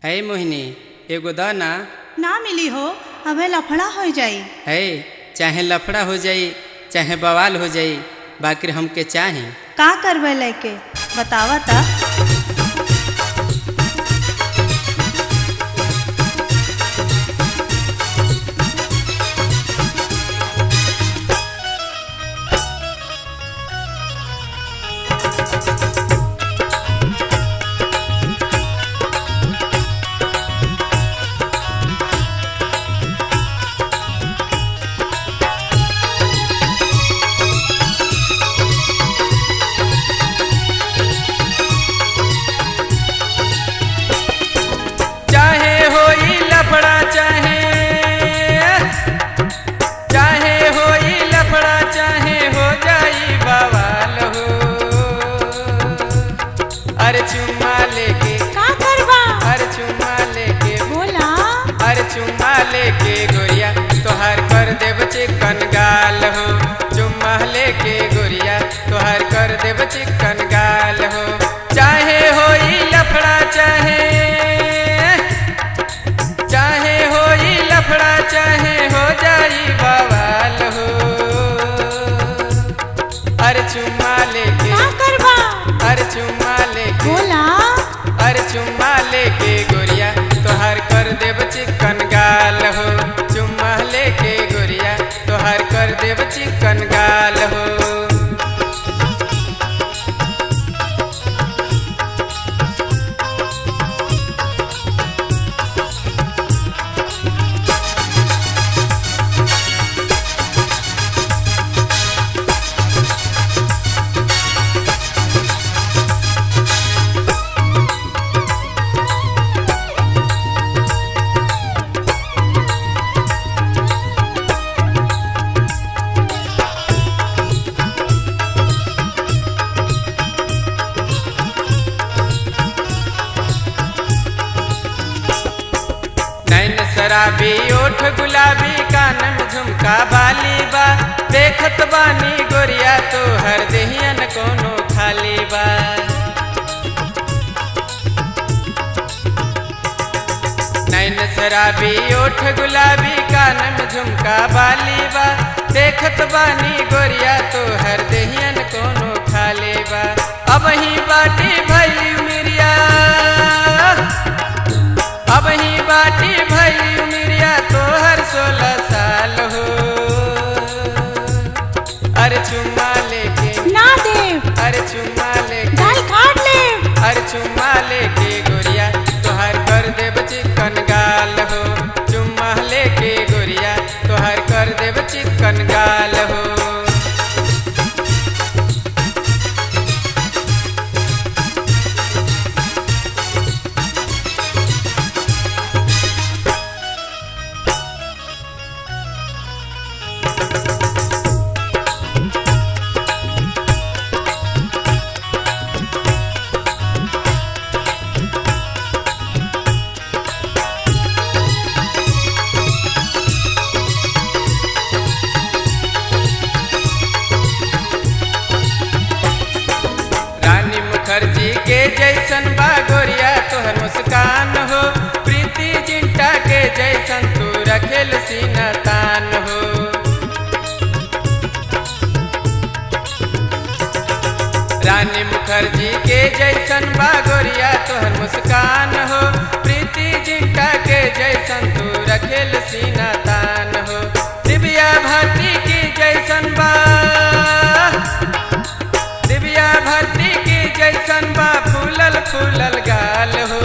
है मोहिनी एगो द ना ना मिली हो हमें लफड़ा हो जाई है चाहे लफड़ा हो जाई चाहे बवाल हो जाई बाकी हमके चाही का करवे लेके बतावा ता चाहे होई लफड़ा चाहे चाहे होई लफड़ा चाहे हो जाई बवाल हो अरे चुम्मा लेके का करवा अरे चुम्मा लेके बोला अरे चुम्मा लेके गोरिया तोहार कर देव चिकन गाल हो चुम्मा लेके गोरिया तोहार कर देव चिकन गाल हो चाहे होई लफड़ा चाहे चाहे होई लफड़ा चाहे हो जाई बवाल हो अरे चुम्मा लेके का करवा अरे चुम्मा लेके बोला अरे चुम्मा लेके गोरिया तोहार कर देव चिकन गाल हो चुम्मा लेके गोरिया तोहार कर देव चिकन गाल हो नैन शराबी ओठ गुलाबी कान में झुमका बाली बा देखत बानी गोरिया तो हर देहियन कोनो खाली बा नैन शराबी ओठ गुलाबी कान में झुमका बाली बा देखत बानी गोरिया तो हर देहियन कोनो खाली बा अब ही बाटी भैली मिरिया अब ही बाटी भैली उमिरिया तोहर सोलह साल हो अरे चुम्मा लेके ना देव अरे चुम्मा लेके गाल काट ले अरे चुम्मा लेके गोरिया तोहर कर देव चिकन गाल हो चुम्मा लेके गोरिया तोहर कर देव चिकन गाल हो रानी मुखर्जी के जैसन बा गोरिया तोहर मुस्कान हो प्रीति जिंटा के जैसन तू रखेल सीना तान हो रानी मुखर्जी के जैसन बा गोरिया तोहर मुस्कान हो प्रीति जिंटा के जैसन तू रखेल सीना तान हो दिव्या भारती की जैसन बा दिव्या भरती की जैसन बा फूलल फूलल गाल हो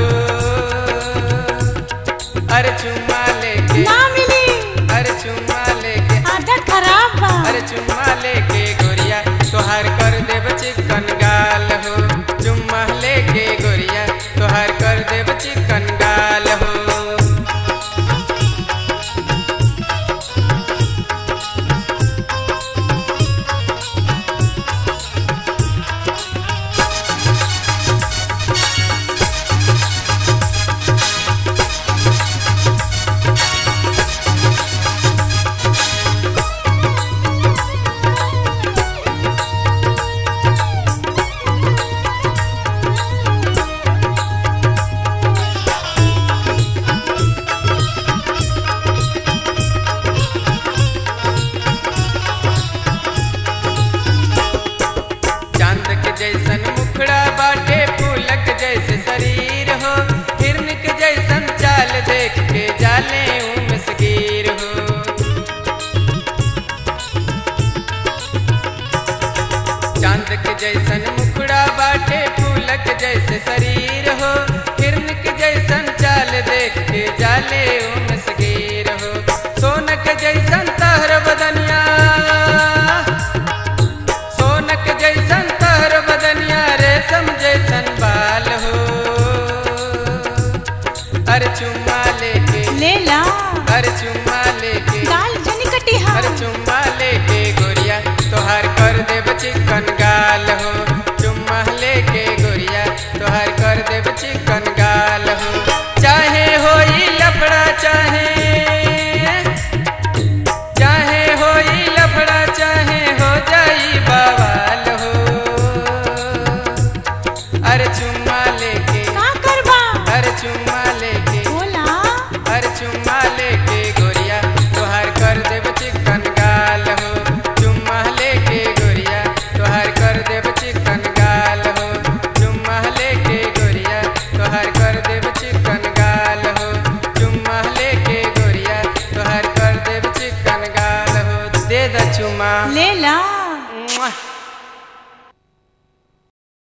अरे चुम्मा लेके ना मिली अरे चुम्मा लेके आदत खराब बा अरे चुम्मा लेके गोरिया तोहार कर देव चिकन गाल हो चुम्मा लेके गोरिया तोहार कर देव चिकन गाल हो अरे चुम्मा लेके ले ला अरे चुम्मा लेके गाल जनी कटिहा अरे चुम्मा